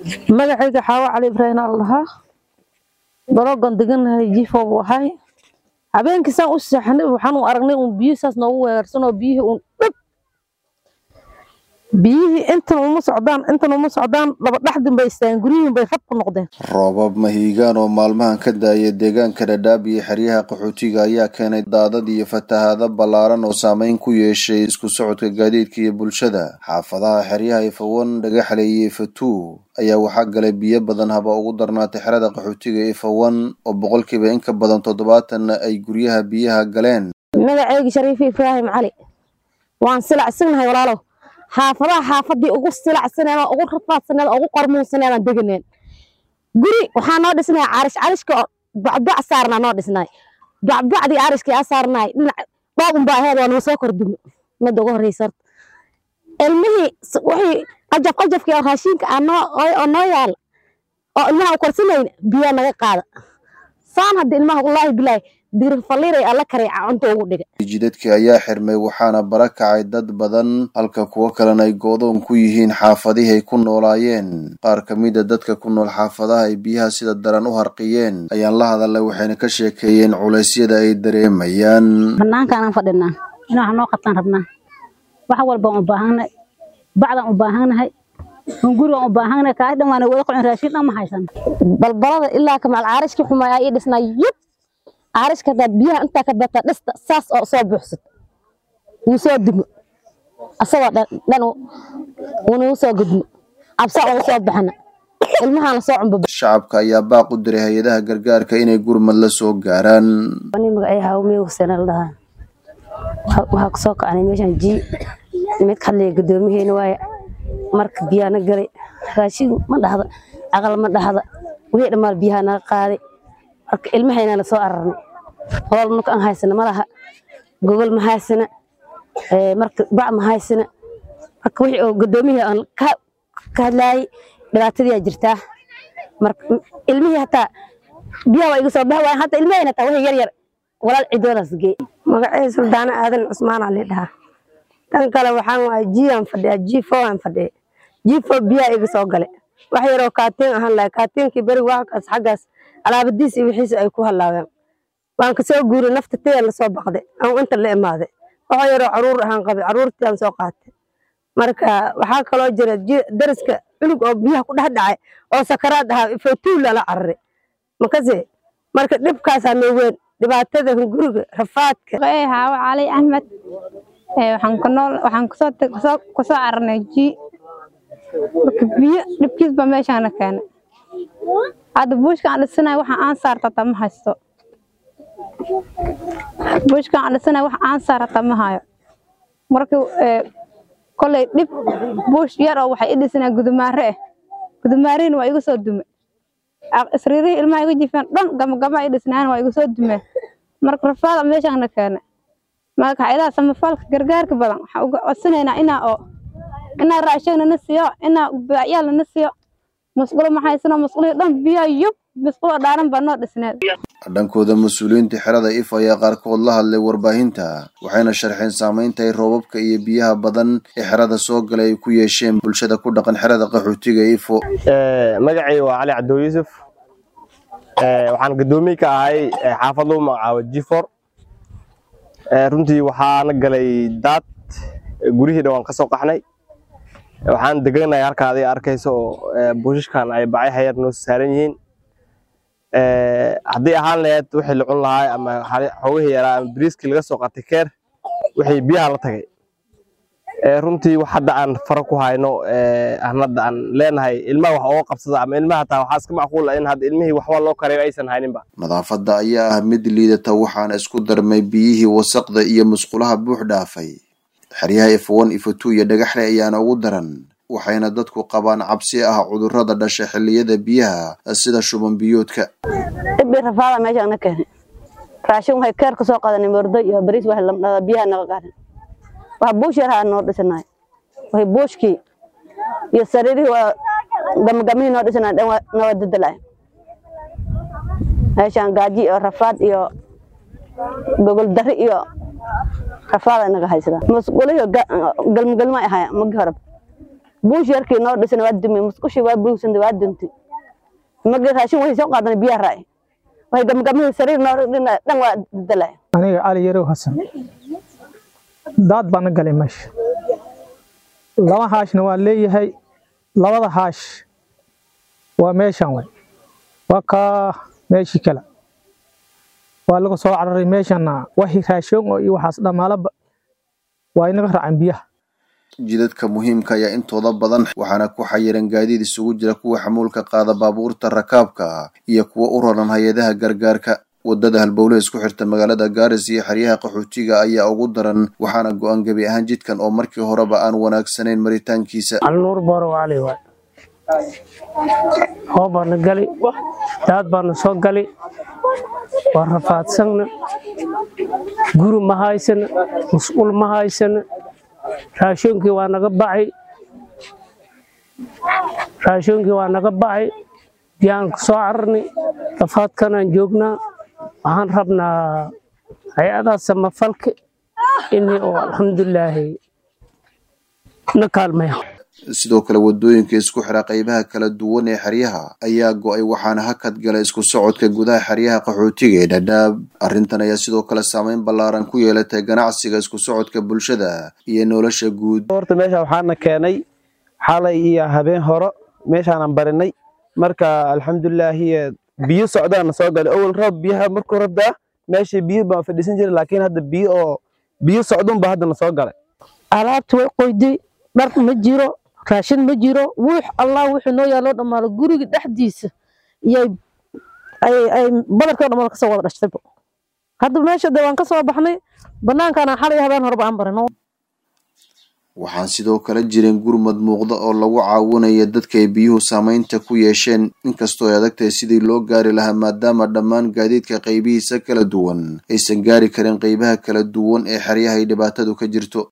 magacayga xaawo cali ibraahim aan lahaa dalogan deganahay jifo buu ahay habeenkii saan u seexanay waxaan u aragnay uun biyo saas noogu weerarsanoo biyihii uun dhab biyihii intan uma socdaan intan uma socdaan laba dhaxdin bay istaageen guryihiin bay rab ku noqdeen roobab mahiigaan oo maalmahan ka daaya deegaanka dhadhaab iyo xeryaha qaxootiga ayaa keenay daadad iyo fatahaado ballaaran oo saameyn ku yeeshay isku socodka gaadiidka iyo bulshada xaafadaha xeryaha ifawan dhagaxle iyo ifatuu ayaa waxaa galay biyo badan haba ugu darnaatay xerada qaxootiga ifawan oo boqolkiiba in ka badan toddobaatanna ay guryaha biyaha galeen magaceyga shariifi ibraahim cali waan silacsignahay walaalow xaafadaha xaafadii ugu silacsaneed ugu rafaadsaneed ugu qormuunsaneed aan deganeen guri waxaa noo dhisnay carish carishka oo bacbac saarnaa noo dhisnay bacbacdii carishkii aa saarnay dhinac dhoob unbaa aheed waa noo soo kordumo midda ugu horreysa horta ilmihii wixii qajaf qajafkii oo raashinka aa noo oo noo yaala oo ilmaha u korsanayna biyaa naga qaada saan hadda ilmaha wallaahi bilaahi dirifaliray alla kareeca cunta ugu dhiga jidadkii ayaa xirmay waxaana bara kacay dad badan halka kuwo kalena ay goodoon ku yihiin xaafadihii ay ku noolaayeen qaar ka mida dadka ku nool xaafadaha ay biyaha sida daran u harqiyeen ayaan la hadalay waxayna ka sheekeeyeen culeysyada ay dareemayaan banaankaanaan fadhinaa in wax noo qabtaan rabnaa wax walbaan u baahannahay bacdaan u baahannahay hungurigaan u baahannahay kaas dhan waana wada qocin raashin dhan ma haysan balbalada ilaa kamaal caarishkii xumaaya ii dhisnaa yub caarishka hadaad biyaha intaa ka bata dhista saas oo soo buuxsad wuu soo dimo asagoo dhan wuunuu soo gudmo cabsa ugu soo baxana ilmahaana soo cunba shacabka ayaa baaq u diray hay-adaha gargaarka inay gurmad la soo gaaraan ani magacay hawmey huseen la dhahaa waxaa kusoo kacnay meeshan ji mid ka hadlaya guddoomiyeena waaye marka biyaana galay raashin ma dhahda aqal ma dhahda wixii dhammaan biyaha naga qaaday marka ilmahayna soo ararnay hool nuka aan haysana malaha gogol ma haysana marka bac ma haysana marka wixii oo gudoomiyihii aan ka hadlaayay dhibaatadii jirtaa marka ilmihii hataa biyaha waa iga soo bax waayan hataa ilmahayna hataa wixii yar yar walaal cidoodaas geey magacay suldaana aadan cusmaan ali dhahaa tan kale waxaan waay jiaan fadhiya jifo aan fadhiya jifo biyaha iga soo gale wax yaroo kaatiin ahaan lahay kaatiinkii beriga waxkaas xaggaas alaabadiis iyo wixiisa ay ku halaabeen waan kasoo guuray nafta taya lasoo baqday aan inta la imaaday waxoo yaroo caruur ahaan qabay caruurtii aan soo qaatay marka waxaa kaloo jira dariska cunug oo biyaha ku dhex dhacay oo sakaraad ahaa ifootuul lala cararay makase marka dhibkaasaa noo weyn dhibaatada hunguriga rafaadka haawo cali axmed waxaan ku nool waxaan kusoo kusoo cararnay ji marka biyo dhibkiis baa meeshaana keenay hadda buushka aan dhisanayo waxa aan saartata ma haysto buushka aan dhisanayo waxa aan saartata ma hayo marka kolay dhib buush yar oo waxay i dhisanaa gudumaare ah gudumaarihin waa iga soo dume isriirihii ilmaha iga jifeen dhan gamagama i dhisnaan waa iga soo dumeen marka rafaada meeshaana keenay marka hayadaha samafalka gargaarka badan waxaan uga codsanaynaa inaa oo inaa raashin nana siiyo inaa baacyaal nana siiyo masqulo ma haysano masqulihii dhan biyaa yub masqulo dhaaran baa noo dhisneed dhankooda mas-uuliyiinta xerada if ayaa qaarkood la hadlay warbaahinta waxayna sharxeen saameynta ay roobabka iyo biyaha badan ee xerada soo galay ay ku yeesheen bulshada ku dhaqan xerada qaxootiga ifo magacay waa cali cabdo yuusuf waxaan gadoomiye ka ahay xaafad lagu magacaabo jifor runtii waxaana galay daad gurihii dhan waan ka soo qaxnay waxaan deganahay halka adiga arkayso oo buushashkan ay bacay hayar noo saaran yihiin haddii ahaan lahayd wixii la cun lahaa ama xoogihii yaraa ama bariiskii laga soo qatay keer wixii biyaha la tagay runtii wax hadda aan fara ku hayno aan hadda aan leenahay ilmaha wax ooga qabsada ama ilmaha hataa waxaa iska macquul ah in hadda ilmihii waxba loo karayo aysan hayninba nadaafadda ayaa ah mid liidata waxaana isku darmay biyihii wasaqda iyo musqulaha buux dhaafay xeryaha ifwan ifotu iyo dhagaxle ayaana ugu daran waxayna dadku qabaan cabsi ah cudurrada dhasha xilliyada biyaha sida shuban biyoodka dhibi rafaada meeshaana keenay raashin waxay keer ka soo qadanay mordo iyo bariis wax lamdhada biyaha naga qaadan wax buush yar haa noo dhisanaay waxay buushkii iyo sariirihii waa gamagamihii noo dhisanaay dhan nawa dadalaay meeshaan gaaji iyo rafaad iyo gogol dari iyo rafaada naga haysada masquulihi galmagalma ahaya magi horeba buush yarkii noo dhisan waa dumay musqushii waa buugsantay waa duntay magi raashin waxay soo qaadanay biyaa raay waxay gamgamihii sariir noo dhina dhan waa dadalay aniga cali yarow xasan daad baan na galay meesha laba haashna waa leeyahay labada haash waa meeshan way waa kaa meeshii kale waa laga soo cararay meeshanna waxii raashoon oo iyo waxaas dhammaalaba waa inaga raaceen biyaha jidadka muhiimka ayaa intooda badan waxaana ku xayiran gaadiid isugu jira kuwa xamuulka qaada baabuurta rakaabka iyo kuwa u raran hay-adaha gargaarka wadada halbowle isku xirta magaalada gaaris iyo xeryaha qaxootiga ayaa ugu daran waxaana go-an gebi ahaan jidkan oo markii horeba aan wanaagsanayn maritaankiisa alnuur booro cali waay hoo baana gali daad baana soo gali waa rafaadsanna guri ma haysana mas-uul ma haysana raashoonkii waa naga bacay raashoonkii waa naga bacay biyaan ku soo cararnay rafaadkanaan joognaa waxaan rabnaa hay-adaha samafalka inay oo alxamdulilaahi na kaalmaya sidoo kale wadooyinka isku xira qaybaha kala duwan ee xeryaha ayaa go-ay waxaana hakad gala isku socodka gudaha xeryaha qaxootiga ee dhadhaab arrintan ayaa sidoo kale saameyn ballaaran ku yeelatay ganacsiga isku socodka bulshada iyo nolosha guud horta meesha waxaana keenay xalay iyo habeen horo meeshaanan barinay marka alxamdulilaahi biyo socdaana soo galay awal roob biyaha markuu rabdaa meeshii biyo baan fadhiisan jiray laakiin hadda biyo oo biyo socdunba haddana soo galay alaabta way qoyday dhar ma jiro raashin ma jiro wuux allah wuxuu noo yaaloo dhammaalo guriga dhexdiisa iyay ay badarkii o dhammaal kasoo wada dhashtayba hadda meesha de waan ka soo baxnay banaankaana xalay habeen horeba aan barino waxaan sidoo kale jirin gurmad muuqda oo lagu caawinaya dadka ay biyuhu saameynta ku yeesheen inkastoo ay adagtahay sidii loo gaari lahaa maadaama dhammaan gaadiidka qaybihiisa kala duwan aysan gaari karin qaybaha kala duwan ee xeryaha ay dhibaatadu ka jirto